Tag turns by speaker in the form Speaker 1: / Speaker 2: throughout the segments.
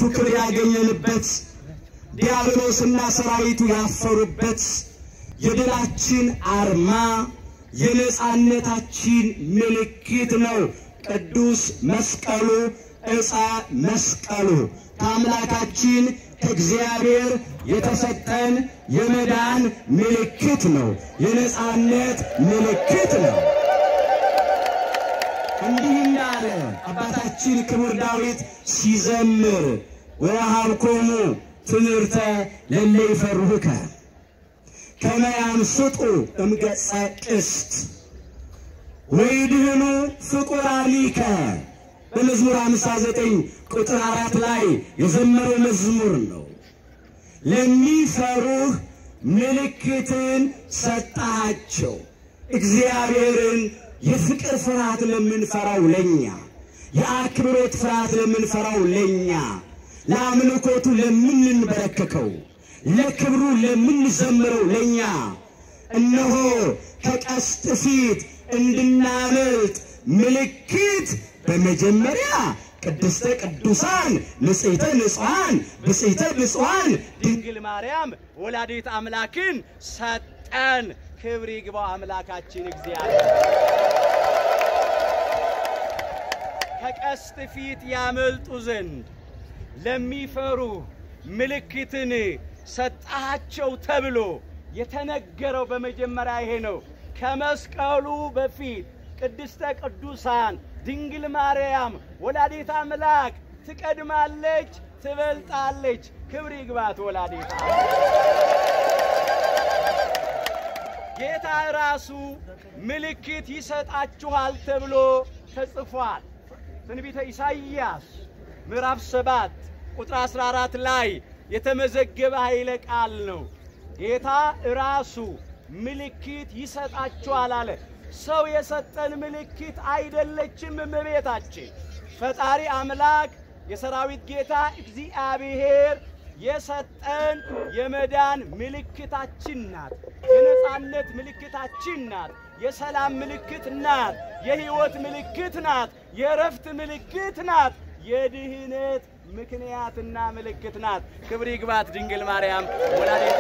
Speaker 1: ክብር ያገኘንበት ዲያብሎስና ሰራዊቱ ያፈሩበት የድላችን አርማ የነጻነታችን ምልክት ነው። ቅዱስ መስቀሉ ዕፀ መስቀሉ ከአምላካችን ከእግዚአብሔር የተሰጠን የመዳን ምልክት ነው። የነጻነት ምልክት ነው። እንዲህ እንዳለ አባታችን ክቡር ዳዊት ሲዘምር ወወሀብኮሙ ትምህርተ ለእለ ይፈርሁከ ከመ ያንስጡ እምገጸ ቅስት ወይድህኑ ፍቁራኒከ በመዝሙር 59 ቁጥር አራት ላይ የዘመረው መዝሙር ነው። ለሚፈሩህ ምልክትን ሰጣቸው። እግዚአብሔርን የፍቅር ፍርሃት ለምንፈራው ለኛ፣ የአክብሮት ፍርሃት ለምንፈራው ለኛ፣ ለአምልኮቱ ለምንንበረከከው፣ ለክብሩ ለምንዘምረው ለኛ እነሆ ከቀስት ፊት እንድናመልጥ ምልክት በመጀመሪያ ቅድስተ ቅዱሳን ንጽሕተ ንጹሐን ብጽሕተ ብፁዓን
Speaker 2: ድንግል ማርያም ወላዲት አምላክን ሰጠን። ክብር ይግባው አምላካችን እግዚአብሔር። ከቀስት ፊት ያመልጡ ዘንድ ለሚፈሩ ምልክትን ሰጣቸው ተብሎ የተነገረው በመጀመሪያ ይሄ ነው። ከመስቀሉ በፊት ቅድስተ ቅዱሳን ድንግል ማርያም ወላዲት አምላክ ትቀድማለች፣ ትበልጣለች። ክብር ይግባት ወላዲት ጌታ ራሱ ምልክት ይሰጣችኋል ተብሎ ተጽፏል። ትንቢተ ኢሳይያስ ምዕራፍ ሰባት ቁጥር 14 ላይ የተመዘገበ ኃይለ ቃል ነው። ጌታ ራሱ ምልክት ይሰጣችኋል አለ። ሰው የሰጠን ምልክት አይደለችም እመቤታችን። ፈጣሪ አምላክ የሰራዊት ጌታ እግዚአብሔር የሰጠን የመዳን ምልክታችን ናት። የነጻነት ምልክታችን ናት። የሰላም ምልክት ናት። የሕይወት ምልክት ናት። የእረፍት ምልክት ናት። የድህነት ምክንያትና ምልክት ናት። ክብር ይግባት ድንግል ማርያም ወላዲተ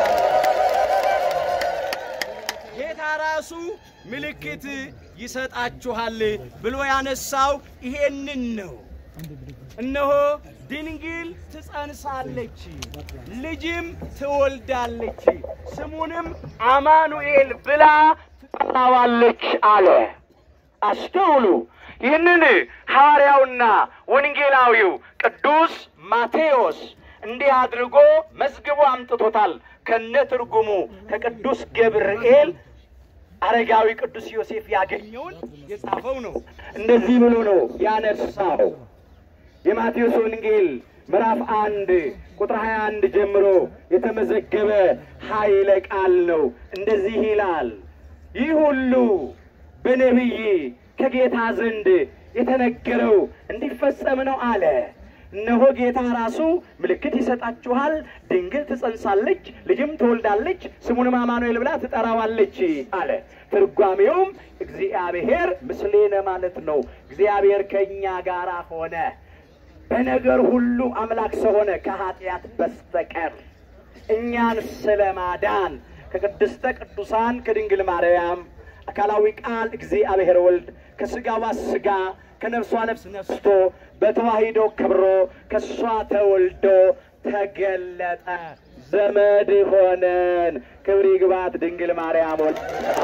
Speaker 2: ጌታ ራሱ ምልክት ይሰጣችኋል ብሎ ያነሳው ይሄንን ነው። እነሆ ድንግል ትጸንሳለች፣ ልጅም ትወልዳለች፣ ስሙንም አማኑኤል ብላ ትጠራዋለች አለ። አስተውሉ። ይህንን ሐዋርያውና ወንጌላዊው ቅዱስ ማቴዎስ እንዲህ አድርጎ መዝግቦ አምጥቶታል። ከነ ትርጉሙ ከቅዱስ ገብርኤል አረጋዊ ቅዱስ ዮሴፍ ያገኘውን የጻፈው ነው። እንደዚህ ብሎ ነው ያነሳው። የማቴዎስ ወንጌል ምዕራፍ አንድ ቁጥር 21 ጀምሮ የተመዘገበ ኃይለ ቃል ነው። እንደዚህ ይላል፣ ይህ ሁሉ በነቢይ ከጌታ ዘንድ የተነገረው እንዲፈጸም ነው አለ። እነሆ ጌታ ራሱ ምልክት ይሰጣችኋል፣ ድንግል ትጸንሳለች፣ ልጅም ትወልዳለች፣ ስሙንም አማኑኤል ብላ ትጠራዋለች አለ። ትርጓሜውም እግዚአብሔር ምስሌነ ማለት ነው። እግዚአብሔር ከእኛ ጋር ሆነ፣ በነገር ሁሉ አምላክ ሰው ሆነ ከኃጢአት በስተቀር እኛን ስለ ማዳን ከቅድስተ ቅዱሳን ከድንግል ማርያም አካላዊ ቃል እግዚአብሔር ወልድ ከስጋዋ ስጋ ከነፍሷ ነፍስ ነስቶ በተዋሂዶ ክብሮ ከእሷ ተወልዶ ተገለጠ። ዘመድ ሆነን። ክብር ይግባት ድንግል ማርያም ወልድ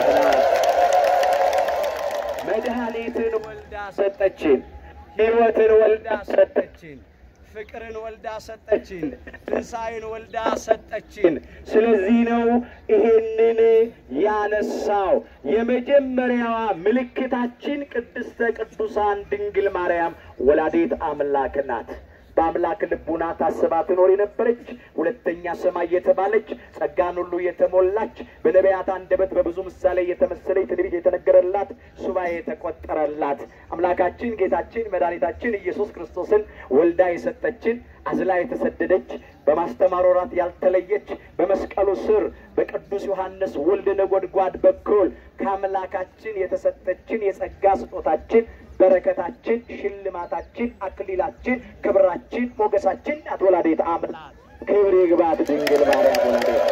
Speaker 2: መድኃኒትን ወልዳ ሰጠችን። ሕይወትን ወልዳ ሰጠችን። ፍቅርን ወልዳ ሰጠችን። ትንሣኤን ወልዳ ሰጠችን። ስለዚህ ነው ይሄንን ያነሳው። የመጀመሪያዋ ምልክታችን ቅድስተ ቅዱሳን ድንግል ማርያም ወላዲት አምላክ ናት። በአምላክ ልቡና ታስባ ትኖር የነበረች ሁለተኛ ሰማይ የተባለች ጸጋን ሁሉ የተሞላች በነቢያት አንደበት በብዙ ምሳሌ የተመሰለች ትንቢት የተነገረላት ሱባኤ የተቆጠረላት አምላካችን ጌታችን መድኃኒታችን ኢየሱስ ክርስቶስን ወልዳ የሰጠችን አዝላ የተሰደደች በማስተማር ወራት ያልተለየች በመስቀሉ ስር በቅዱስ ዮሐንስ ወልድ ነጎድጓድ በኩል ከአምላካችን የተሰጠችን የጸጋ ስጦታችን በረከታችን፣ ሽልማታችን፣ አክሊላችን፣ ክብራችን፣ ሞገሳችን ናት ወላዲተ አምላክ። ክብር ይግባት ድንግል ማርያም ወላዲተ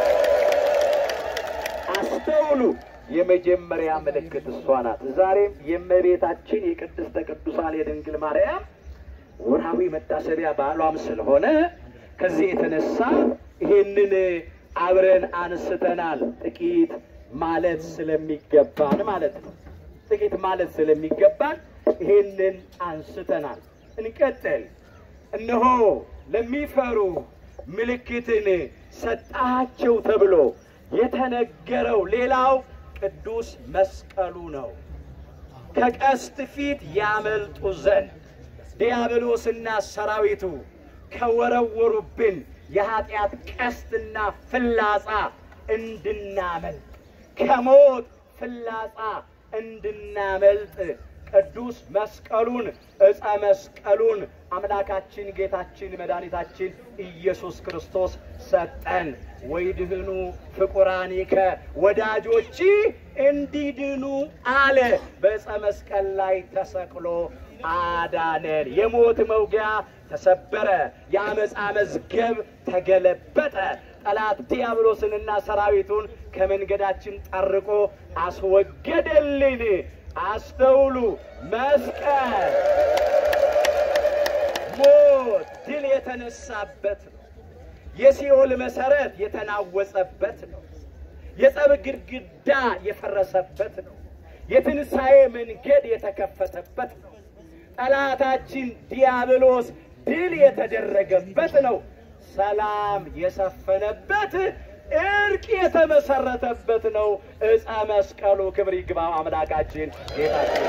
Speaker 2: አስተውሉ። የመጀመሪያ ምልክት እሷ ናት። ዛሬም የእመቤታችን የቅድስተ ቅዱሳን የድንግል ማርያም ወርሃዊ መታሰቢያ በዓሏም ስለሆነ ከዚህ የተነሳ ይሄንን አብረን አንስተናል። ጥቂት ማለት ስለሚገባን ማለት ነው። ጥቂት ማለት ስለሚገባን ይሄንን አንስተናል። እንቀጥል። እነሆ ለሚፈሩ ምልክትን ሰጣቸው ተብሎ የተነገረው ሌላው ቅዱስ መስቀሉ ነው። ከቀስት ፊት ያመልጡ ዘንድ ዲያብሎስና ሰራዊቱ ከወረወሩብን የኃጢአት ቀስትና ፍላጻ እንድናመልጥ ከሞት ፍላጻ እንድናመልጥ ቅዱስ መስቀሉን ዕፀ መስቀሉን አምላካችን ጌታችን መድኃኒታችን ኢየሱስ ክርስቶስ ሰጠን። ወይድህኑ ፍቁራኒከ ወዳጆች እንዲድኑ አለ። በዕፀ መስቀል ላይ ተሰቅሎ አዳነን። የሞት መውጊያ ተሰበረ። የአመፃ መዝገብ ተገለበጠ። ጠላት ዲያብሎስንና ሰራዊቱን ከመንገዳችን ጠርቆ አስወገደልን። አስተውሉ። መስቀል ሞት ድል የተነሳበት ነው። የሲኦል መሰረት የተናወጸበት ነው። የጸብ ግድግዳ የፈረሰበት ነው። የትንሣኤ መንገድ የተከፈተበት ነው። ጠላታችን ዲያብሎስ ድል የተደረገበት ነው። ሰላም የሰፈነበት እርቅ የተመሰረተበት ነው። ዕፀ መስቀሉ ክብር ይግባው አምላካችን ጌታችን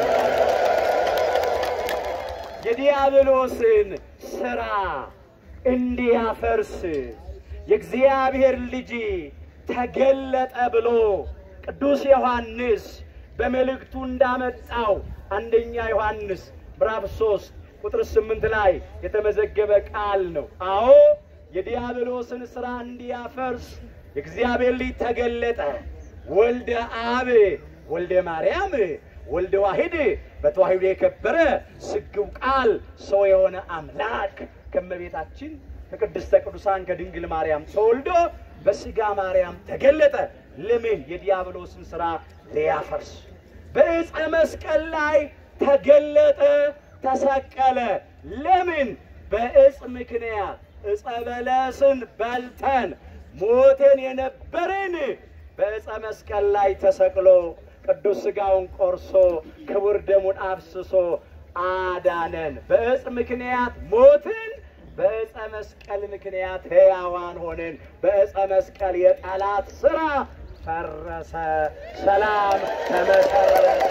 Speaker 2: የዲያብሎስን ስራ እንዲያፈርስ የእግዚአብሔር ልጅ ተገለጠ ብሎ ቅዱስ ዮሐንስ በመልእክቱ እንዳመጣው አንደኛ ዮሐንስ ምዕራፍ ሶስት ቁጥር ስምንት ላይ የተመዘገበ ቃል ነው። አዎ የዲያብሎስን ስራ እንዲያፈርስ የእግዚአብሔር ልጅ ተገለጠ። ወልደ አብ ወልደ ማርያም ወልደ ዋሂድ በተዋሂዶ የከበረ ስግው ቃል ሰው የሆነ አምላክ ከመቤታችን ከቅድስተ ቅዱሳን ከድንግል ማርያም ተወልዶ በስጋ ማርያም ተገለጠ። ለምን? የዲያብሎስን ስራ ሊያፈርስ በዕፀ መስቀል ላይ ተገለጠ፣ ተሰቀለ። ለምን? በዕፅ ምክንያት ዕፀ በለስን በልተን ሞቴን የነበርን በዕፀ መስቀል ላይ ተሰቅሎ ቅዱስ ሥጋውን ቆርሶ ክቡር ደሙን አፍስሶ አዳነን። በዕፅ ምክንያት ሞትን፣ በዕፀ መስቀል ምክንያት ሕያዋን ሆንን። በዕፀ መስቀል የጠላት ሥራ ፈረሰ፣ ሰላም ተመሰረተ።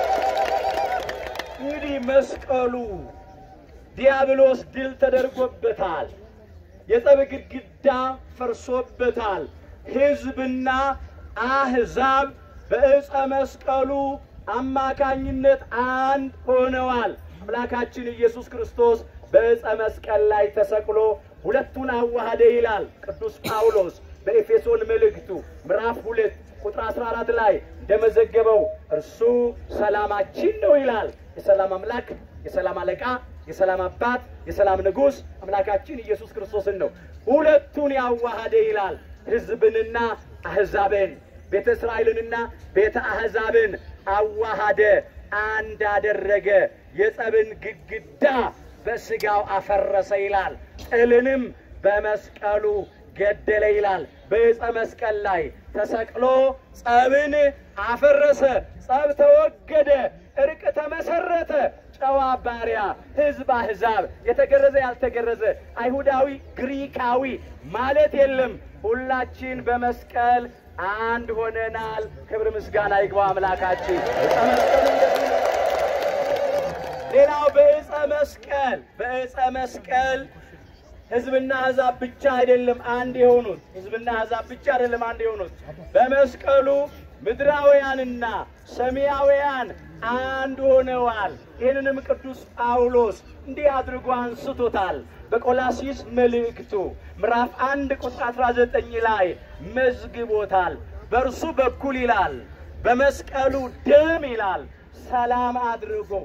Speaker 2: እንግዲህ መስቀሉ ዲያብሎስ ድል ተደርጎበታል። የጸብ ግድግዳ ፈርሶበታል። ሕዝብና አሕዛብ በዕፀ መስቀሉ አማካኝነት አንድ ሆነዋል። አምላካችን ኢየሱስ ክርስቶስ በዕፀ መስቀል ላይ ተሰቅሎ ሁለቱን አዋሃደ ይላል ቅዱስ ጳውሎስ በኤፌሶን መልእክቱ ምዕራፍ ሁለት ቁጥር 14 ላይ እንደመዘገበው እርሱ ሰላማችን ነው ይላል። የሰላም አምላክ፣ የሰላም አለቃ፣ የሰላም አባት፣ የሰላም ንጉሥ አምላካችን ኢየሱስ ክርስቶስን ነው። ሁለቱን ያዋሃደ ይላል። ሕዝብንና አሕዛብን ቤተ እስራኤልንና ቤተ አሕዛብን አዋሃደ፣ አንድ አደረገ። የጸብን ግድግዳ በሥጋው አፈረሰ ይላል። ጥልንም በመስቀሉ ገደለ ይላል። በዕፀ መስቀል ላይ ተሰቅሎ ጸብን አፈረሰ። ጸብ ተወገደ፣ እርቅ ተመሰረተ። ጨዋ ባሪያ፣ ሕዝብ አሕዛብ፣ የተገረዘ ያልተገረዘ፣ አይሁዳዊ ግሪካዊ ማለት የለም። ሁላችን በመስቀል አንድ ሆነናል። ክብር ምስጋና ይግባው አምላካችን። ዕፀ መስቀሉ እንደዚህ ነው። ሌላው በዕፀ መስቀል በዕፀ መስቀል ሕዝብና አሕዛብ ብቻ አይደለም አንድ የሆኑት። ሕዝብና አሕዛብ ብቻ አይደለም አንድ የሆኑት። በመስቀሉ ምድራውያንና ሰማያውያን አንድ ሆነዋል። ይህንንም ቅዱስ ጳውሎስ እንዲህ አድርጎ አንስቶታል። በቆላሲስ መልእክቱ ምዕራፍ አንድ ቁጥር 19 ላይ መዝግቦታል። በእርሱ በኩል ይላል በመስቀሉ ደም ይላል ሰላም አድርጎ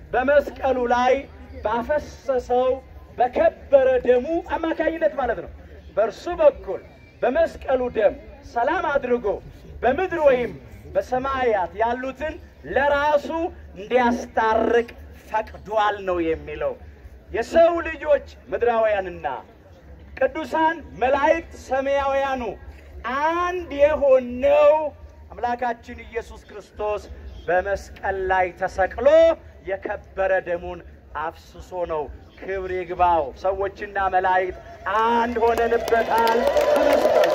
Speaker 2: በመስቀሉ ላይ ባፈሰሰው በከበረ ደሙ አማካኝነት ማለት ነው። በእርሱ በኩል በመስቀሉ ደም ሰላም አድርጎ በምድር ወይም በሰማያት ያሉትን ለራሱ እንዲያስታርቅ ፈቅዷል ነው የሚለው። የሰው ልጆች ምድራውያንና ቅዱሳን መላእክት ሰማያውያኑ አንድ የሆነው አምላካችን ኢየሱስ ክርስቶስ በመስቀል ላይ ተሰቅሎ የከበረ ደሙን አፍስሶ ነው። ክብር ይግባው። ሰዎችና መላእክት አንድ ሆነንበታል በመስቀሉ።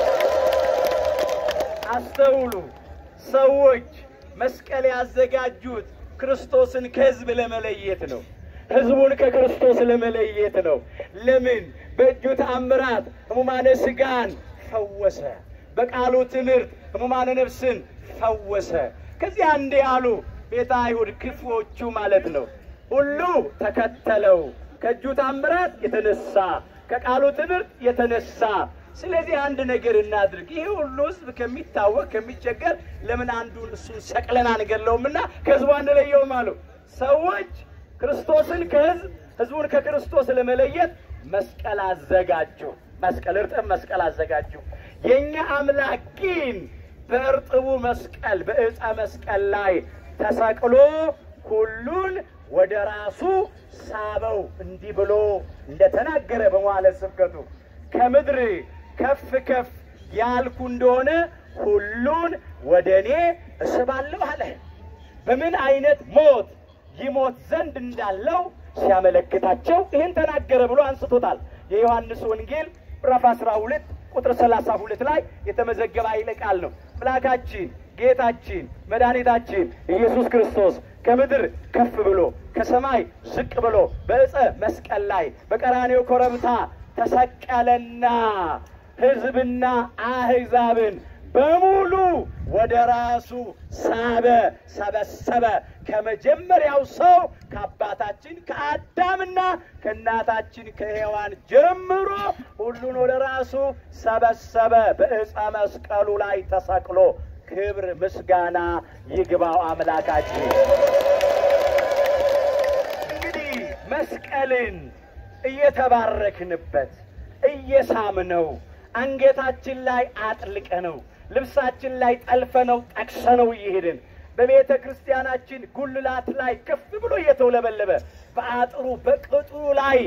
Speaker 2: አስተውሉ። ሰዎች መስቀል ያዘጋጁት ክርስቶስን ከሕዝብ ለመለየት ነው። ሕዝቡን ከክርስቶስ ለመለየት ነው። ለምን? በእጁ ተአምራት ሕሙማነ ሥጋን ፈወሰ። በቃሉ ትምህርት ሕሙማነ ነፍስን ፈወሰ። ከዚያ እንዲህ አሉ ቤተ አይሁድ ክፉዎቹ ማለት ነው። ሁሉ ተከተለው ከእጁ ታምራት የተነሳ ከቃሉ ትምህርት የተነሳ። ስለዚህ አንድ ነገር እናድርግ። ይህ ሁሉ ሕዝብ ከሚታወቅ ከሚቸገር ለምን አንዱን እሱን ሰቅለን አንገለውምና ከሕዝቡ አንለየውም አሉ። ሰዎች ክርስቶስን ከሕዝብ ሕዝቡን ከክርስቶስ ለመለየት መስቀል አዘጋጁ። መስቀል እርጥብ መስቀል አዘጋጁ። የእኛ አምላክ ግን በእርጥቡ መስቀል በዕፀ መስቀል ላይ ተሰቅሎ ሁሉን ወደ ራሱ ሳበው። እንዲህ ብሎ እንደተናገረ በመዋዕለ ስብከቱ ከምድር ከፍ ከፍ ያልኩ እንደሆነ ሁሉን ወደ እኔ እስባለሁ አለ። በምን አይነት ሞት ይሞት ዘንድ እንዳለው ሲያመለክታቸው ይህን ተናገረ ብሎ አንስቶታል። የዮሐንስ ወንጌል ምዕራፍ 12 ቁጥር 32 ላይ የተመዘገበ ኃይለ ቃል ነው። አምላካችን ጌታችን መድኃኒታችን ኢየሱስ ክርስቶስ ከምድር ከፍ ብሎ ከሰማይ ዝቅ ብሎ በዕፀ መስቀል ላይ በቀራኔው ኮረብታ ተሰቀለና ሕዝብና አሕዛብን በሙሉ ወደ ራሱ ሳበ፣ ሰበሰበ። ከመጀመሪያው ሰው ከአባታችን ከአዳምና ከእናታችን ከሔዋን ጀምሮ ሁሉን ወደ ራሱ ሰበሰበ። በዕፀ መስቀሉ ላይ ተሰቅሎ ክብር ምስጋና ይግባው አምላካችን። እንግዲህ መስቀልን እየተባረክንበት እየሳምነው አንገታችን ላይ አጥልቀነው ልብሳችን ላይ ጠልፈነው ጠቅሰነው እየሄድን በቤተ ክርስቲያናችን ጉልላት ላይ ከፍ ብሎ እየተውለበለበ በአጥሩ በቅጥሩ ላይ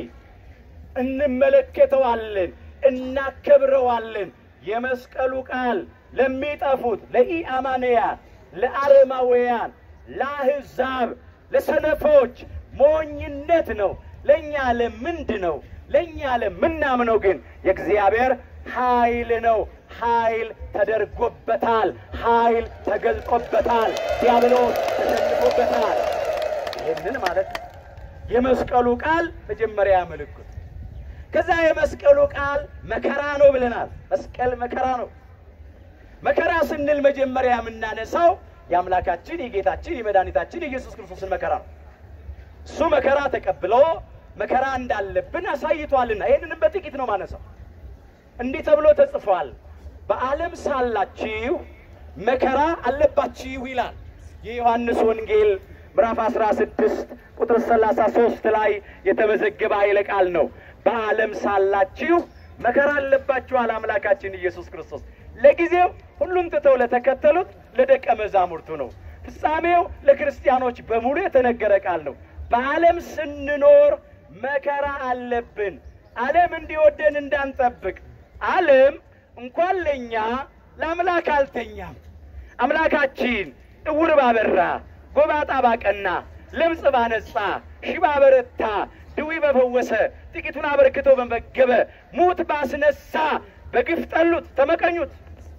Speaker 2: እንመለከተዋለን፣ እናከብረዋለን። የመስቀሉ ቃል ለሚጠፉት ለኢአማንያን፣ ለአረማውያን፣ ለአሕዛብ፣ ለሰነፎች ሞኝነት ነው። ለእኛ ለምንድ ነው? ለእኛ ለምናምነው ግን የእግዚአብሔር ኃይል ነው። ኃይል ተደርጎበታል። ኃይል ተገልጦበታል። ዲያብሎስ ተሸንፎበታል። ይህንን ማለት ነው። የመስቀሉ ቃል መጀመሪያ ምልክት፣ ከዛ የመስቀሉ ቃል መከራ ነው ብለናል። መስቀል መከራ ነው። መከራ ስንል መጀመሪያ የምናነሳው የአምላካችን የጌታችን የመድኃኒታችን የኢየሱስ ክርስቶስን መከራ ነው። እሱ መከራ ተቀብሎ መከራ እንዳለብን አሳይቷልና ይህንንም በጥቂት ነው ማነሳው። እንዲህ ተብሎ ተጽፏል፣ በዓለም ሳላችሁ መከራ አለባችሁ ይላል። የዮሐንስ ወንጌል ምዕራፍ 16 ቁጥር 33 ላይ የተመዘገበ ኃይለ ቃል ነው። በዓለም ሳላችሁ መከራ አለባችኋል አምላካችን ኢየሱስ ክርስቶስ ለጊዜው ሁሉን ትተው ለተከተሉት ለደቀ መዛሙርቱ ነው። ፍጻሜው ለክርስቲያኖች በሙሉ የተነገረ ቃል ነው። በዓለም ስንኖር መከራ አለብን። ዓለም እንዲወደን እንዳንጠብቅ ዓለም እንኳን ለእኛ ለአምላክ አልተኛም። አምላካችን እውር ባበራ፣ ጎባጣ ባቀና፣ ለምጽ ባነጻ፣ ሽባ በረታ፣ ድዊ በፈወሰ፣ ጥቂቱን አበርክቶ በመገበ፣ ሙት ባስነሳ፣ በግፍ ጠሉት፣ ተመቀኙት።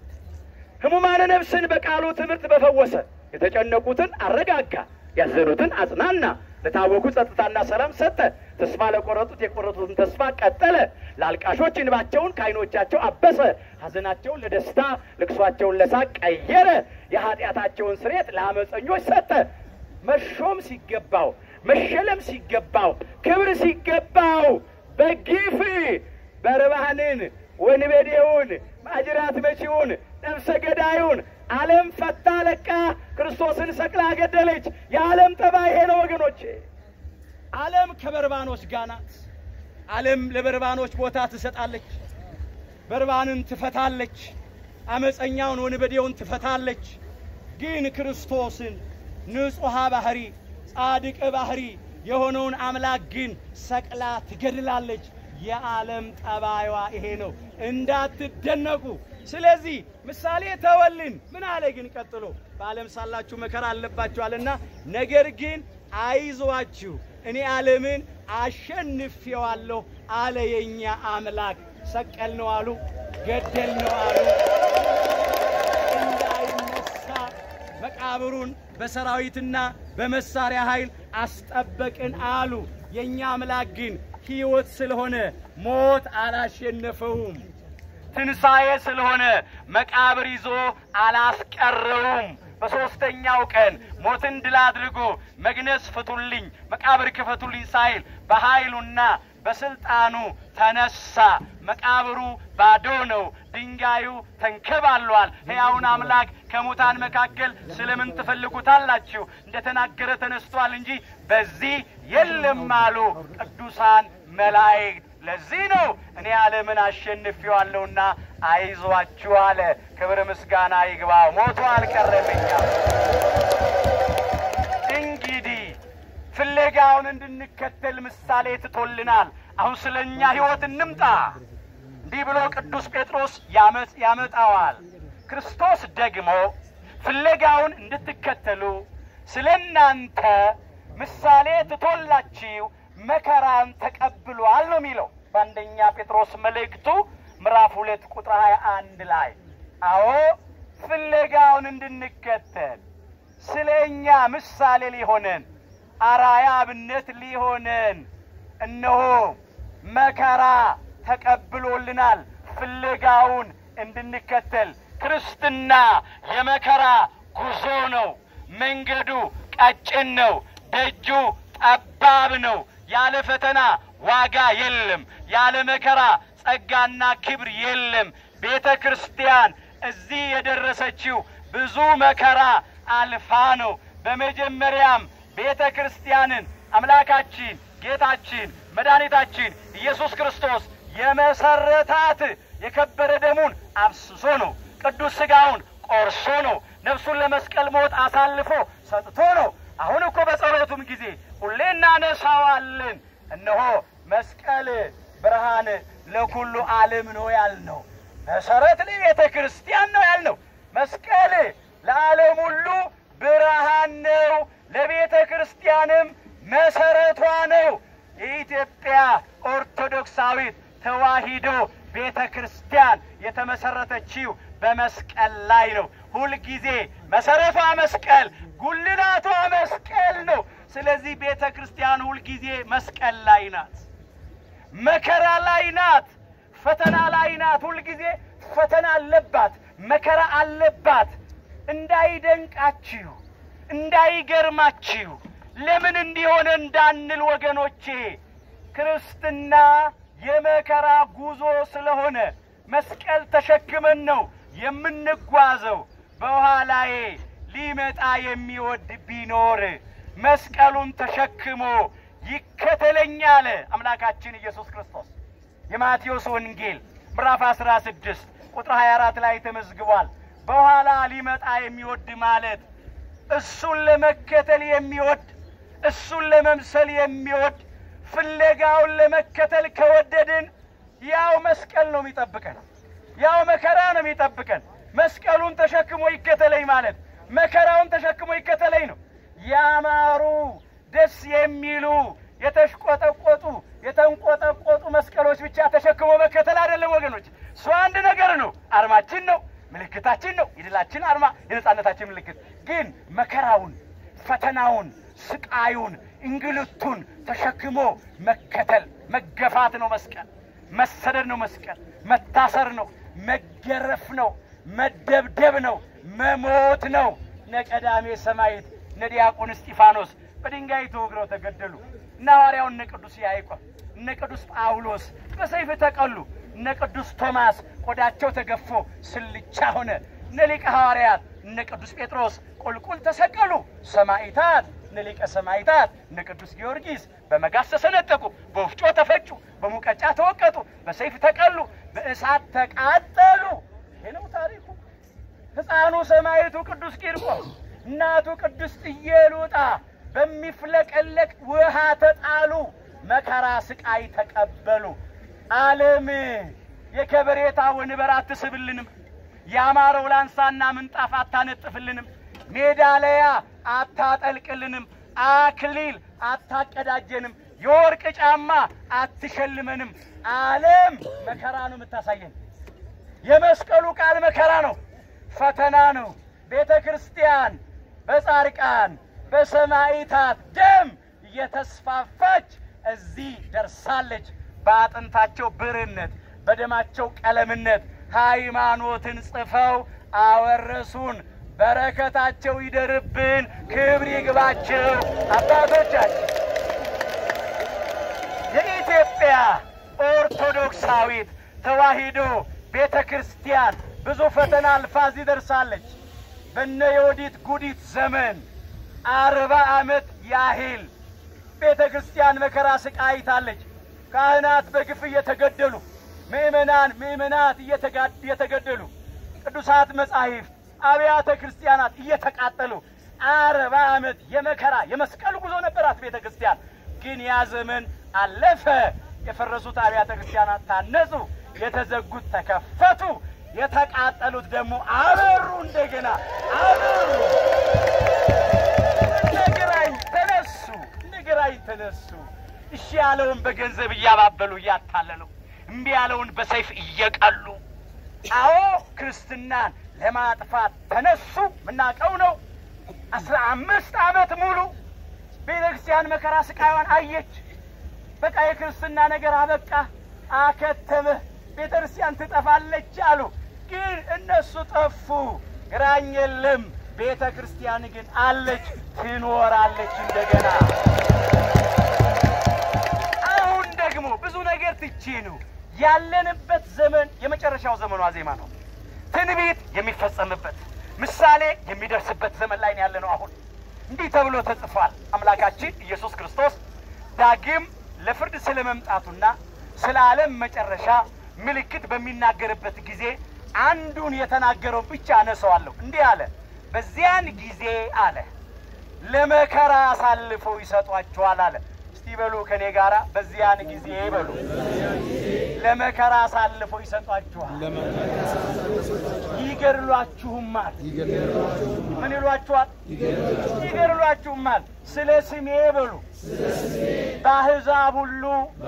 Speaker 2: ሕሙማነ ነፍስን በቃሉ ትምህርት በፈወሰ፣ የተጨነቁትን አረጋጋ፣ ያዘኑትን አጽናና፣ ለታወኩ ጸጥታና ሰላም ሰጠ፣ ተስፋ ለቆረጡት የቆረጡትን ተስፋ ቀጠለ፣ ለአልቃሾች እንባቸውን ከዓይኖቻቸው አበሰ፣ ሐዘናቸውን ለደስታ ልቅሷቸውን ለሳቅ ቀየረ፣ የኃጢአታቸውን ስርየት ለአመፀኞች ሰጠ። መሾም ሲገባው መሸለም ሲገባው ክብር ሲገባው በግፍ በርባንን ወንበዴውን ማጅራት መቺውን ነፍሰ ገዳዩን ዓለም ፈታ ለቃ ክርስቶስን ሰቅላ ገደለች። የዓለም ጠባይ ይሄ ነው ወገኖቼ። ዓለም ከበርባኖች ጋር ናት። ዓለም ለበርባኖች ቦታ ትሰጣለች። በርባንን ትፈታለች። አመፀኛውን ወንበዴውን ትፈታለች። ግን ክርስቶስን ንጹሐ ባህሪ ጻድቅ ባህሪ የሆነውን አምላክ ግን ሰቅላ ትገድላለች። የዓለም ጠባይዋ ይሄ ነው፣ እንዳትደነቁ። ስለዚህ ምሳሌ ተወልን። ምን አለ ግን ቀጥሎ? በዓለም ሳላችሁ መከራ አለባችኋልና፣ ነገር ግን አይዟችሁ እኔ ዓለምን አሸንፌዋለሁ አለ የእኛ አምላክ። ሰቀል ነው አሉ፣ ገደል ነው አሉ እንዳይነሳ መቃብሩን በሰራዊትና በመሳሪያ ኃይል አስጠበቅን አሉ። የእኛ አምላክ ግን ሕይወት ስለሆነ ሞት አላሸነፈውም። ትንሣኤ ስለሆነ መቃብር ይዞ አላስቀረውም። በሦስተኛው ቀን ሞትን ድል አድርጎ መግነዝ ፍቱልኝ፣ መቃብር ክፈቱልኝ ሳይል በኃይሉና በስልጣኑ ተነሳ። መቃብሩ ባዶ ነው፣ ድንጋዩ ተንከባሏል። ሕያውን አምላክ ከሙታን መካከል ስለምን ትፈልጉታላችሁ? እንደተናገረ ተነስቷል እንጂ በዚህ የለም አሉ ቅዱሳን መላእክት። ለዚህ ነው እኔ ዓለምን አሸንፌዋለሁና አይዟችሁ አለ። ክብር ምስጋና ይግባው። ሞቶ አልቀረምኛም። እንግዲህ ፍለጋውን እንድንከተል ምሳሌ ትቶልናል። አሁን ስለ እኛ ሕይወት እንምጣ። እንዲህ ብሎ ቅዱስ ጴጥሮስ ያመጣዋል። ክርስቶስ ደግሞ ፍለጋውን እንድትከተሉ ስለ እናንተ ምሳሌ ትቶላችሁ መከራን ተቀብሏል ነው የሚለው በአንደኛ ጴጥሮስ መልእክቱ ምዕራፍ ሁለት ቁጥር ሀያ አንድ ላይ አዎ ፍለጋውን እንድንከተል ስለ እኛ ምሳሌ ሊሆነን አራያ አብነት ሊሆነን እነሆ መከራ ተቀብሎልናል። ፍለጋውን እንድንከተል ክርስትና የመከራ ጉዞ ነው። መንገዱ ቀጭን ነው። ደጁ ጠባብ ነው። ያለ ፈተና ዋጋ የለም። ያለ መከራ ጸጋና ክብር የለም። ቤተ ክርስቲያን እዚህ የደረሰችው ብዙ መከራ አልፋ ነው። በመጀመሪያም ቤተ ክርስቲያንን አምላካችን ጌታችን መድኃኒታችን ኢየሱስ ክርስቶስ የመሰረታት የከበረ ደሙን አፍስሶ ነው። ቅዱስ ሥጋውን ቆርሶ ነው። ነፍሱን ለመስቀል ሞት አሳልፎ ሰጥቶ ነው። አሁን እኮ በጸሎቱም ጊዜ ሁሌ እናነሳዋለን። እነሆ መስቀል ብርሃን ለኩሉ ዓለም ነው ያልነው። መሰረት ለቤተ ክርስቲያን ነው ያልነው። መስቀል ለዓለም ሁሉ ብርሃን ነው፣ ለቤተ ክርስቲያንም መሰረቷ ነው። የኢትዮጵያ ኦርቶዶክሳዊት ተዋሂዶ ቤተ ክርስቲያን የተመሰረተችው በመስቀል ላይ ነው። ሁልጊዜ መሰረቷ መስቀል፣ ጉልላቷ መስቀል ነው። ስለዚህ ቤተ ክርስቲያን ሁልጊዜ መስቀል ላይ ናት፣ መከራ ላይ ናት፣ ፈተና ላይ ናት። ሁልጊዜ ፈተና አለባት፣ መከራ አለባት። እንዳይደንቃችሁ፣ እንዳይገርማችሁ ለምን እንዲሆነ እንዳንል ወገኖቼ ክርስትና የመከራ ጉዞ ስለሆነ መስቀል ተሸክመን ነው የምንጓዘው። በኋላዬ ሊመጣ የሚወድ ቢኖር መስቀሉን ተሸክሞ ይከተለኝ አለ አምላካችን ኢየሱስ ክርስቶስ። የማቴዎስ ወንጌል ምዕራፍ 16 ቁጥር 24 ላይ ተመዝግቧል። በኋላ ሊመጣ የሚወድ ማለት እሱን ለመከተል የሚወድ እሱን ለመምሰል የሚወድ ፍለጋውን ለመከተል ከወደድን ያው መስቀል ነው የሚጠብቀን፣ ያው መከራ ነው የሚጠብቀን። መስቀሉን ተሸክሞ ይከተለኝ ማለት መከራውን ተሸክሞ ይከተለኝ ነው። ያማሩ ደስ የሚሉ የተሽቆጠቆጡ የተንቆጠቆጡ መስቀሎች ብቻ ተሸክሞ መከተል አይደለም ወገኖች። እሱ አንድ ነገር ነው፣ አርማችን ነው፣ ምልክታችን ነው፣ የድላችን አርማ፣ የነጻነታችን ምልክት። ግን መከራውን፣ ፈተናውን፣ ስቃዩን፣ እንግልቱን ተሸክሞ መከተል መገፋት ነው መስቀል። መሰደድ ነው መስቀል። መታሰር ነው፣ መገረፍ ነው፣ መደብደብ ነው፣ መሞት ነው። እነ ቀዳሜ ሰማዕት እነ ዲያቆን እስጢፋኖስ በድንጋይ ተወግረው ተገደሉ። እነ ሐዋርያው እነ ቅዱስ ያዕቆብ እነ ቅዱስ ጳውሎስ በሰይፍ ተቀሉ። እነ ቅዱስ ቶማስ ቆዳቸው ተገፎ ስልቻ ሆነ። እነ ሊቀ ሐዋርያት እነ ቅዱስ ጴጥሮስ ቁልቁል ተሰቀሉ። ሰማዕታት እነ ሊቀ ሰማዕታት እነ ቅዱስ ጊዮርጊስ በመጋዝ ተሰነጠቁ፣ በወፍጮ ተፈጩ፣ በሙቀጫ ተወቀጡ፣ በሰይፍ ተቀሉ፣ በእሳት ተቃጠሉ። ይህ ነው ታሪኩ። ሕፃኑ ሰማዕቱ ቅዱስ ቂርቆስ እናቱ ቅድስት ኢየሉጣ በሚፍለቀለቅ ውሃ ተጣሉ፣ መከራ ስቃይ ተቀበሉ። ዓለም የከበሬታ ወንበር አትስብልንም፣ ያማረው ላንሳና ምንጣፍ አታነጥፍልንም፣ ሜዳሊያ አታጠልቅልንም፣ አክሊል አታቀዳጀንም፣ የወርቅ ጫማ አትሸልመንም። ዓለም መከራ ነው የምታሳየን። የመስቀሉ ቃል መከራ ነው፣ ፈተና ነው። ቤተ ክርስቲያን በጻድቃን በሰማዕታት ደም እየተስፋፋች እዚህ ደርሳለች። በአጥንታቸው ብርነት በደማቸው ቀለምነት ሃይማኖትን ጽፈው አወረሱን። በረከታቸው ይደርብን፣ ክብር ይግባቸው አባቶቻችን። የኢትዮጵያ ኦርቶዶክሳዊት ተዋሕዶ ቤተ ክርስቲያን ብዙ ፈተና አልፋ እዚህ ደርሳለች። በነ የወዲት ጉዲት ዘመን አርባ ዓመት ያህል ቤተ ክርስቲያን መከራ ስቃይ አይታለች። ካህናት በግፍ እየተገደሉ፣ ምእመናን ምእመናት እየተገደሉ፣ ቅዱሳት መጻሕፍት አብያተ ክርስቲያናት እየተቃጠሉ አርባ ዓመት የመከራ የመስቀል ጉዞ ነበራት ቤተ ክርስቲያን። ግን ያ ዘመን አለፈ። የፈረሱት አብያተ ክርስቲያናት ታነጹ፣ የተዘጉት ተከፈቱ፣ የተቃጠሉት ደግሞ አበሩ። እንደገና አበሩ። እነግራኝ ተነሱ፣ እነግራኝ ተነሱ። እሺ ያለውን በገንዘብ እያባበሉ እያታለሉ፣ እምቢ ያለውን በሰይፍ እየቀሉ፣ አዎ ክርስትናን ለማጥፋት ተነሱ። ምናቀው ነው። አስራ አምስት ዓመት ሙሉ ቤተ ክርስቲያን መከራ ስቃይዋን አየች። በቃ የክርስትና ነገር አበቃ፣ አከተመ፣ ቤተ ክርስቲያን ትጠፋለች አሉ። ግን እነሱ ጠፉ፣ ግራኝ የለም። ቤተ ክርስቲያን ግን አለች፣ ትኖራለች እንደገና። አሁን ደግሞ ብዙ ነገር ትቼ ነው ያለንበት ዘመን የመጨረሻው ዘመኗ ዜማ ነው። ትንቢት የሚፈጸምበት ምሳሌ የሚደርስበት ዘመን ላይ ነው ያለ ነው። አሁን እንዲህ ተብሎ ተጽፏል። አምላካችን ኢየሱስ ክርስቶስ ዳግም ለፍርድ ስለ መምጣቱና ስለ ዓለም መጨረሻ ምልክት በሚናገርበት ጊዜ አንዱን የተናገረው ብቻ አነሰዋለሁ። እንዲህ አለ፣ በዚያን ጊዜ አለ ለመከራ አሳልፈው ይሰጧችኋል አለ። እስቲ በሉ ከኔ ጋራ በዚያን ጊዜ በሉ ለመከራ አሳልፈው ይሰጧችኋል፣ ይገድሏችሁማል። ምን ይሏችኋል? ይገድሏችሁማል። ስለ ስሜ በሉ በአሕዛብ ሁሉ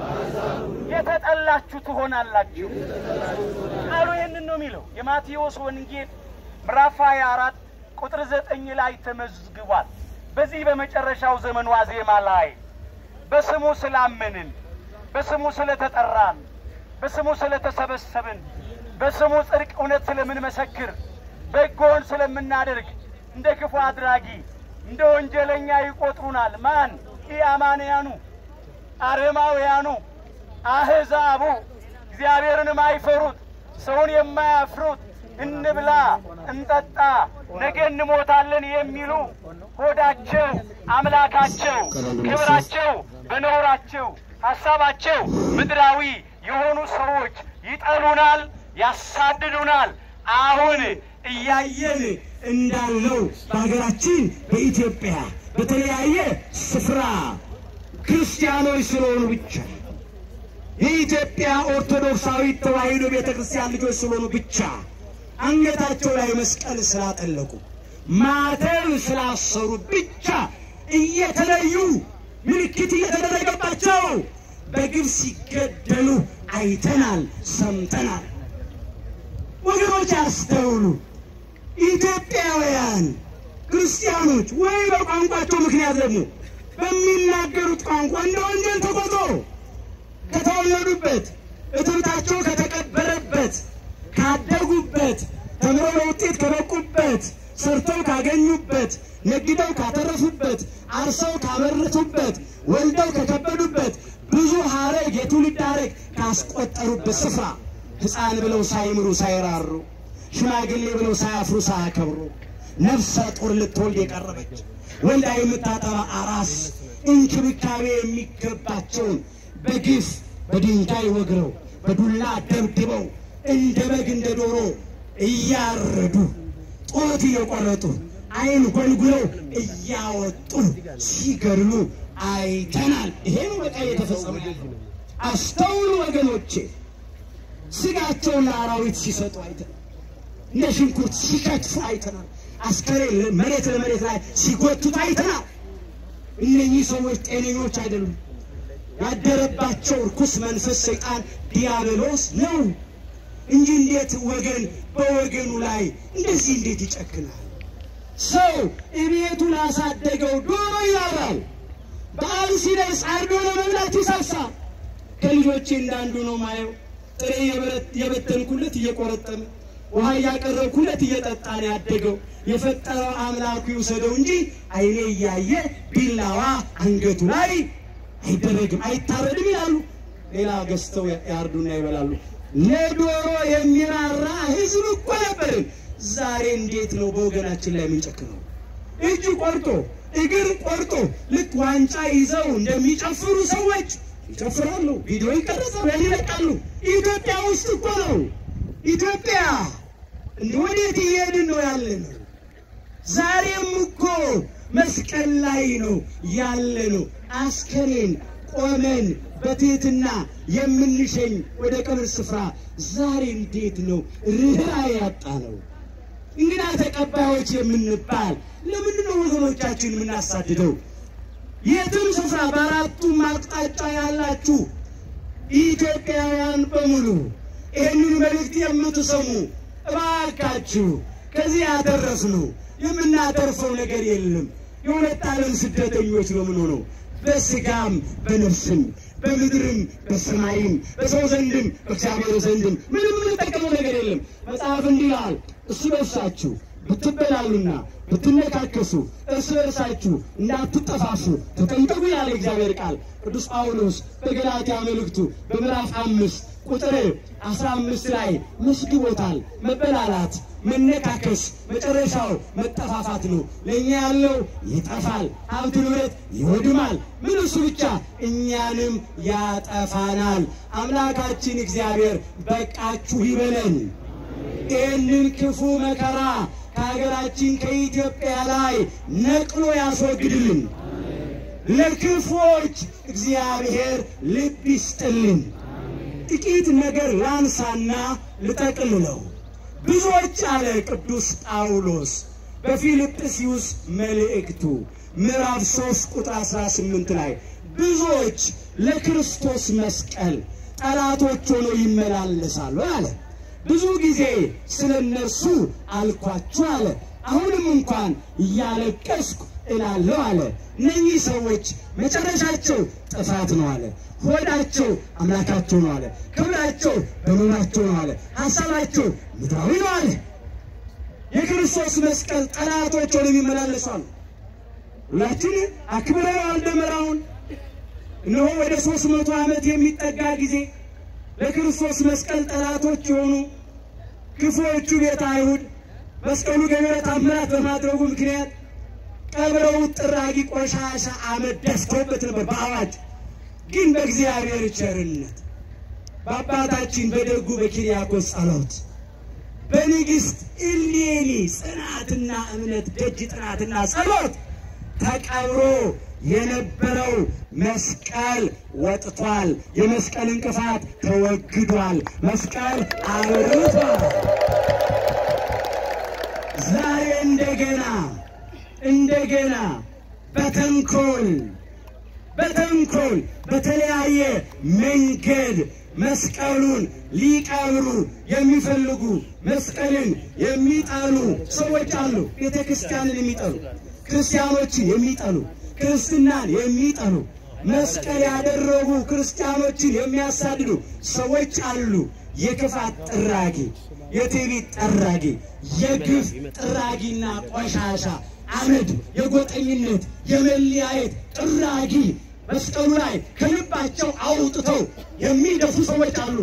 Speaker 2: የተጠላችሁ ትሆናላችሁ። ቃሉ ይህንን ነው የሚለው። የማቴዎስ ወንጌል ምዕራፍ 24 ቁጥር ዘጠኝ ላይ ተመዝግቧል። በዚህ በመጨረሻው ዘመን ዋዜማ ላይ በስሙ ስላመንን፣ በስሙ ስለተጠራን፣ በስሙ ስለተሰበሰብን፣ በስሙ ጽድቅ እውነት ስለምንመሰክር፣ በጎን ስለምናደርግ እንደ ክፉ አድራጊ እንደ ወንጀለኛ ይቆጥሩናል። ማን? ኢአማንያኑ፣ አረማውያኑ፣ አሕዛቡ፣ እግዚአብሔርን የማይፈሩት ሰውን የማያፍሩት እንብላ፣ እንጠጣ፣ ነገ እንሞታለን የሚሉ ሆዳቸው አምላካቸው፣ ክብራቸው በነውራቸው ሀሳባቸው ምድራዊ የሆኑ ሰዎች ይጠሉናል፣ ያሳድዱናል። አሁን
Speaker 1: እያየን እንዳለው በሀገራችን በኢትዮጵያ በተለያየ ስፍራ ክርስቲያኖች ስለሆኑ ብቻ የኢትዮጵያ ኦርቶዶክሳዊት ተዋሕዶ ቤተ ክርስቲያን ልጆች ስለሆኑ ብቻ አንገታቸው ላይ መስቀል ስላጠለቁ ማተብ ስላሰሩ ብቻ እየተለዩ ምልክት እየተደረገባቸው በግብ ሲገደሉ አይተናል፣ ሰምተናል። ወገኖች አስተውሉ። ኢትዮጵያውያን ክርስቲያኖች ወይ በቋንቋቸው ምክንያት ደግሞ በሚናገሩት ቋንቋ እንደ ወንጀል ተቆጥሮ ከተወለዱበት እትብታቸው ከተቀበረበት ካደጉበት ተምረው ለውጤት ከበቁበት ሰርተው ካገኙበት ነግደው ካተረፉበት አርሰው ካመረቱበት ወልደው ከከበዱበት ብዙ ሀረግ የትውልድ ሀረግ ካስቆጠሩበት ስፍራ ሕፃን ብለው ሳይምሩ ሳይራሩ ሽማግሌ ብለው ሳያፍሩ ሳያከብሩ ነፍሰ ጡር ልትወልድ የቀረበች ወልዳ የምታጠባ አራስ እንክብካቤ የሚገባቸውን በግፍ በድንጋይ ወግረው በዱላ ደብድበው እንደ በግ እንደ ዶሮ እያረዱ ጡት እየቆረጡ ዓይን ጎልጉለው እያወጡ ሲገድሉ አይተናል። ይሄ ነው በቃ እየተፈጸመ ያለው። አስተውሉ ወገኖቼ። ስጋቸውን ለአራዊት ሲሰጡ አይተናል። እንደ ሽንኩርት ሲከትፉ አይተናል። አስከሬን መሬት ለመሬት ላይ ሲጎቱት አይተናል። እነኚህ ሰዎች ጤነኞች አይደሉም። ያደረባቸው ርኩስ መንፈስ ሰይጣን ዲያብሎስ ነው እንጂ እንዴት ወገን በወገኑ ላይ እንደዚህ እንዴት ይጨክናል? ሰው እቤቱ ላሳደገው ዶሮ ይራራል። በዓል ሲደርስ አርዶ ለመብላት ይሳሳል። ከልጆቼ እንዳንዱ ነው ማየው። ጥሬ የበተንኩለት እየቆረጠመ ውሃ እያቀረብኩለት እየጠጣ ነው ያደገው። የፈጠረው አምላኩ ይውሰደው እንጂ ዓይኔ እያየ ቢላዋ አንገቱ ላይ አይደረግም፣ አይታረድም ይላሉ። ሌላ ገዝተው ያርዱና ይበላሉ። ለዶሮ የሚራራ ሕዝብ እኮ ነበርን። ዛሬ እንዴት ነው በወገናችን ላይ የምንጨክነው? እጅ ቆርጦ እግር ቆርጦ ልክ ዋንጫ ይዘው እንደሚጨፍሩ ሰዎች ይጨፍራሉ፣ ቪዲዮ ይቀረጻሉ፣ ያን ይለቃሉ። ኢትዮጵያ ውስጥ እኮ ነው። ኢትዮጵያ እንደ ወዴት እየሄድን ነው ያለ ነው? ዛሬም እኮ መስቀል ላይ ነው ያለ ነው። አስከሬን ቆመን በትህትና የምንሸኝ ወደ ቀብር ስፍራ ዛሬ እንዴት ነው ርኅራኄ ያጣ ነው? እንግዳ ተቀባዮች የምንባል ለምንድን ነው ወገኖቻችን የምናሳድደው? የትም ስፍራ በአራቱም አቅጣጫ ያላችሁ ኢትዮጵያውያን በሙሉ ይህንን መልእክት የምትሰሙ እባካችሁ ከዚህ ያተረፍነው የምናተርፈው ነገር የለም። የሁለት ዓለም ስደተኞች ነው የምንሆነው በስጋም በነፍስም በምድርም በሰማይም በሰው ዘንድም በእግዚአብሔር ዘንድም ምንም የምንጠቀመው ነገር የለም። መጽሐፍ እንዲህ ይላል፣ እርስ በርሳችሁ ብትበላሉና ብትነካከሱ እርስ በርሳችሁ እንዳትጠፋፉ ተጠንቀቁ ያለ እግዚአብሔር ቃል ቅዱስ ጳውሎስ በገላትያ መልእክቱ በምዕራፍ አምስት ቁጥር አስራ አምስት ላይ መስግቦታል። መበላላት፣ መነካከስ መጨረሻው መጠፋፋት ነው። ለእኛ ያለው ይጠፋል፣ ሀብት ንብረት ይወድማል። ምን እሱ ብቻ እኛንም ያጠፋናል። አምላካችን እግዚአብሔር በቃችሁ ይበለን። ይህንን ክፉ መከራ ከሀገራችን ከኢትዮጵያ ላይ ነቅሎ ያስወግድልን። ለክፉዎች እግዚአብሔር ልብ ይስጥልን። ጥቂት ነገር ላንሳና ልጠቅልለው። ብዙዎች አለ ቅዱስ ጳውሎስ በፊልጵስዩስ መልእክቱ ምዕራፍ 3 ቁጥር 18 ላይ ብዙዎች ለክርስቶስ መስቀል ጠላቶች ሆነው ይመላለሳሉ አለ። ብዙ ጊዜ ስለ እነርሱ አልኳችሁ አለ። አሁንም እንኳን እያለቀስኩ እላለሁ አለ። እነኚህ ሰዎች መጨረሻቸው ጥፋት ነው አለ። ሆዳቸው አምላካቸው ነው አለ። ክብራቸው በኖራቸው ነው አለ። ሀሳባቸው ምድራዊ ነው አለ። የክርስቶስ መስቀል ጠላቶች ሆነው የሚመላለሱ አሉ። ሁላችን አክብረነዋል ደመራውን። እነሆ ወደ ሦስት መቶ ዓመት የሚጠጋ ጊዜ ለክርስቶስ መስቀል ጠላቶች የሆኑ ክፉዎቹ ቤተ አይሁድ መስቀሉ ገቢረ ተአምራት በማድረጉ ምክንያት ቀብረው ጥራጊ ቆሻሻ አመድ ደፍተውበት ነበር በአዋጅ ግን በእግዚአብሔር ቸርነት በአባታችን በደጉ በኪርያቆስ ጸሎት በንግሥት እሌኒ ጽናትና እምነት ደጅ ጥናትና ጸሎት ተቀብሮ የነበረው መስቀል ወጥቷል። የመስቀል እንቅፋት ተወግዷል። መስቀል አብርቷል። ዛሬ እንደገና እንደገና በተንኮል በተንኮል በተለያየ መንገድ መስቀሉን ሊቀብሩ የሚፈልጉ መስቀልን የሚጠሉ ሰዎች አሉ። ቤተ ክርስቲያንን የሚጠሉ ክርስቲያኖችን የሚጠሉ ክርስትናን የሚጠሉ መስቀል ያደረጉ ክርስቲያኖችን የሚያሳድዱ ሰዎች አሉ። የክፋት ጥራጊ፣ የትዕቢት ጠራጊ፣ የግፍ ጥራጊና ቆሻሻ አመድ፣ የጎጠኝነት የመለያየት ጥራጊ መስቀሉ ላይ ከልባቸው አውጥተው የሚደፉ ሰዎች አሉ።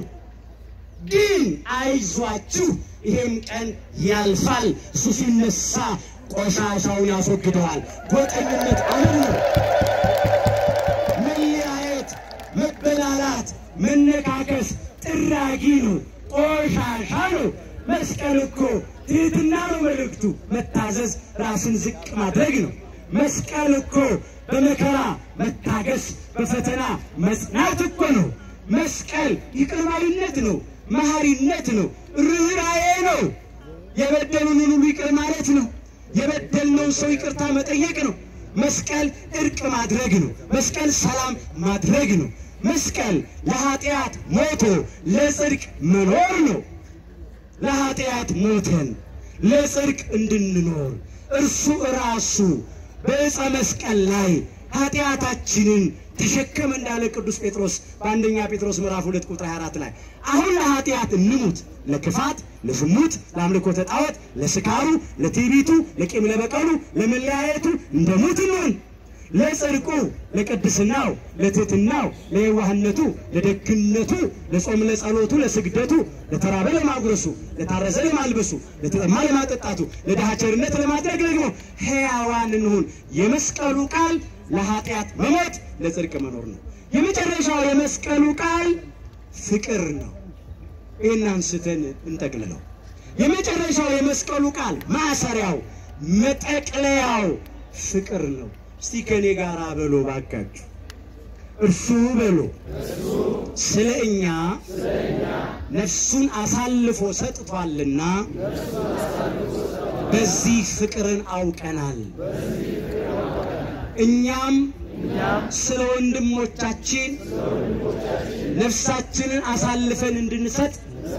Speaker 1: ግን አይዟችሁ፣ ይሄም ቀን ያልፋል። እሱ ሲነሳ ቆሻሻውን ያስወግደዋል። ጎጠኝነት አመድ ነው። መለያየት፣ መበላላት፣ መነካከስ ጥራጊ ነው፣ ቆሻሻ ነው። መስቀል እኮ ትህትና ነው መልእክቱ። መታዘዝ፣ ራስን ዝቅ ማድረግ ነው። መስቀል እኮ በመከራ መታገስ፣ በፈተና መጽናት እኮ ነው። መስቀል ይቅር ባይነት ነው፣ መሐሪነት ነው፣ ርኅራዬ ነው። የበደሉንን ሁሉ ይቅር ማለት ነው። የበደልነውን ሰው ይቅርታ መጠየቅ ነው። መስቀል እርቅ ማድረግ ነው። መስቀል ሰላም ማድረግ ነው። መስቀል ለኃጢአት ሞቶ ለጽድቅ መኖር ነው። ለኃጢአት ሞተን ለጽድቅ እንድንኖር እርሱ ራሱ በዕፀ መስቀል ላይ ኃጢአታችንን ተሸከመ እንዳለ ቅዱስ ጴጥሮስ በአንደኛ ጴጥሮስ ምዕራፍ ሁለት ቁጥር 24 ላይ አሁን ለኃጢአት እንሙት፣ ለክፋት፣ ለዝሙት፣ ለአምልኮተ ጣዖት፣ ለስካሩ፣ ለትዕቢቱ፣ ለቂም ለበቀሉ፣ ለመለያየቱ እንደ ሙት እንሁን። ለጽድቁ፣ ለቅድስናው፣ ለትሕትናው፣ ለየዋህነቱ፣ ለደግነቱ፣ ለጾም፣ ለጸሎቱ፣ ለስግደቱ፣ ለተራበ ለማጉረሱ፣ ለታረዘ ለማልበሱ፣ ለተጠማ ለማጠጣቱ፣ ለድሃ ቸርነት ለማድረግ ደግሞ ሕያዋን እንሁን። የመስቀሉ ቃል ለኃጢአት መሞት ለጽድቅ መኖር ነው። የመጨረሻው የመስቀሉ ቃል ፍቅር ነው። ይህን አንስተን እንጠቅልለው። የመጨረሻው የመስቀሉ ቃል ማሰሪያው፣ መጠቅለያው ፍቅር ነው። እስቲ ከኔ ጋር በሎ ባካችሁ። እርሱ በሎ ስለ እኛ ነፍሱን አሳልፎ ሰጥቷልና በዚህ ፍቅርን አውቀናል። እኛም ስለ ወንድሞቻችን ነፍሳችንን አሳልፈን እንድንሰጥ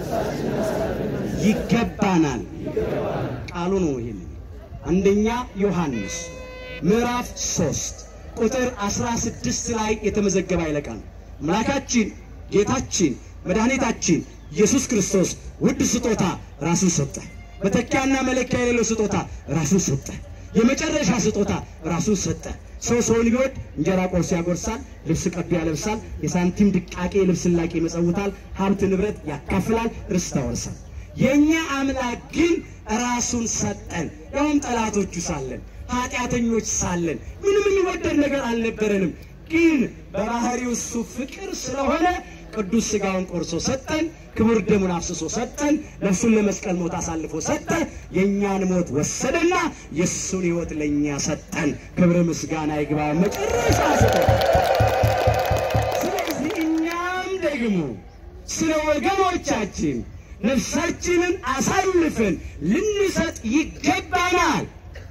Speaker 1: ይገባናል። ቃሉ ነው። ይህን አንደኛ ዮሐንስ ምዕራፍ ሶስት ቁጥር አስራ ስድስት ላይ የተመዘገበ ኃይለ ቃል አምላካችን ጌታችን መድኃኒታችን ኢየሱስ ክርስቶስ ውድ ስጦታ ራሱን ሰጠ። መተኪያና መለኪያ የሌለው ስጦታ ራሱን ሰጠ። የመጨረሻ ስጦታ ራሱን ሰጠ። ሰው ሰውን ቢወድ እንጀራ ቆርሶ ያጎርሳል፣ ልብስ ቀዶ ያለብሳል፣ የሳንቲም ድቃቄ ልብስ ላቄ ይመጸውታል፣ ሀብት ንብረት ያካፍላል፣ ርስት ያወርሳል። የእኛ አምላክ ግን ራሱን ሰጠን። ያውም ጠላቶቹ ሳለን ኃጢአተኞች ሳለን ምንም የሚወደድ ነገር አልነበረንም። ግን በባህሪው እሱ ፍቅር ስለሆነ ቅዱስ ሥጋውን ቆርሶ ሰጠን፣ ክቡር ደሙን አፍስሶ ሰጠን፣ ነፍሱን ለመስቀል ሞት አሳልፎ ሰጠ። የእኛን ሞት ወሰደና የእሱን ሕይወት ለእኛ ሰጠን። ክብር ምስጋና ይግባ። መጨረሻ ሰጠን። ስለዚህ እኛም ደግሞ ስለ ወገኖቻችን ነፍሳችንን አሳልፈን ልንሰጥ ይገባናል።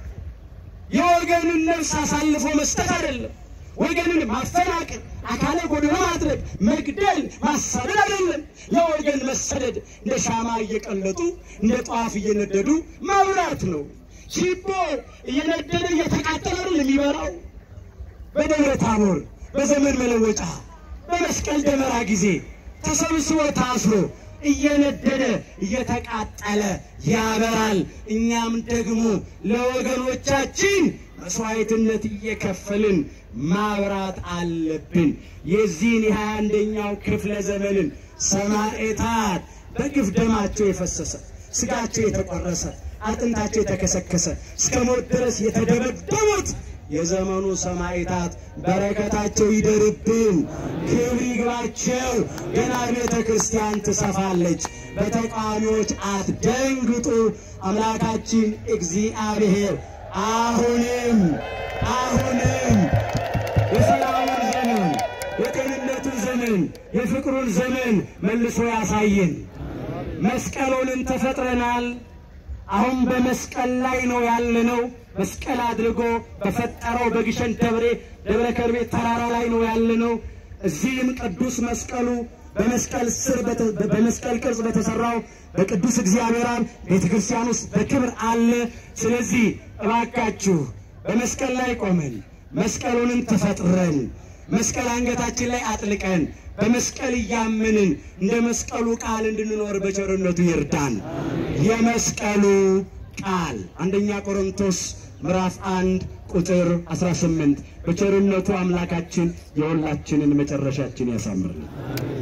Speaker 1: የወገንን ነፍስ አሳልፎ መስጠት አይደለም። ወገንን ማፈናቀል፣ አካለ ጎደሎ ማድረግ፣ መግደል፣ ማሳደድ አይደለም። ለወገን መሰደድ እንደ ሻማ እየቀለጡ እንደ ጧፍ እየነደዱ ማብራት ነው። ችቦ እየነደደ እየተቃጠለ አይደለም የሚበራው። በደብረ ታቦር በዘመን መለወጫ በመስቀል ደመራ ጊዜ ተሰብስቦ ታስሮ እየነደደ እየተቃጠለ ያበራል። እኛም ደግሞ ለወገኖቻችን መስዋዕትነት እየከፈልን ማብራት አለብን። የዚህን የሀያ አንደኛው ክፍለ ዘመንን ሰማዕታት በግፍ ደማቸው የፈሰሰ ስጋቸው የተቆረሰ አጥንታቸው የተከሰከሰ እስከ ሞት ድረስ የተደበደቡት የዘመኑ ሰማዕታት በረከታቸው ይደርብን፣ ክብር ይግባቸው። ገና ቤተ ክርስቲያን ትሰፋለች። በተቃዋሚዎች አትደንግጡ። አምላካችን እግዚአብሔር አሁንም አሁንም የሰላሙን ዘመን የጤንነቱን ዘመን የፍቅሩን ዘመን መልሶ ያሳየን። መስቀሉንን ተፈጥረናል። አሁን በመስቀል ላይ ነው ያለነው። መስቀል አድርጎ በፈጠረው በግሸን ደብሬ ደብረ ከርቤ ተራራ ላይ ነው ያለነው። እዚህም ቅዱስ መስቀሉ በመስቀል ስር በመስቀል ቅርጽ በተሰራው በቅዱስ እግዚአብሔር አብ ቤተ ክርስቲያን ውስጥ በክብር አለ። ስለዚህ እባካችሁ በመስቀል ላይ ቆመን መስቀሉንም ተፈጥረን መስቀል አንገታችን ላይ አጥልቀን በመስቀል እያመንን እንደ መስቀሉ ቃል እንድንኖር በቸርነቱ ይርዳን። የመስቀሉ ቃል አንደኛ ቆሮንቶስ ምዕራፍ አንድ ቁጥር 18 በቸርነቱ አምላካችን የሁላችንን መጨረሻችን ያሳምርልን።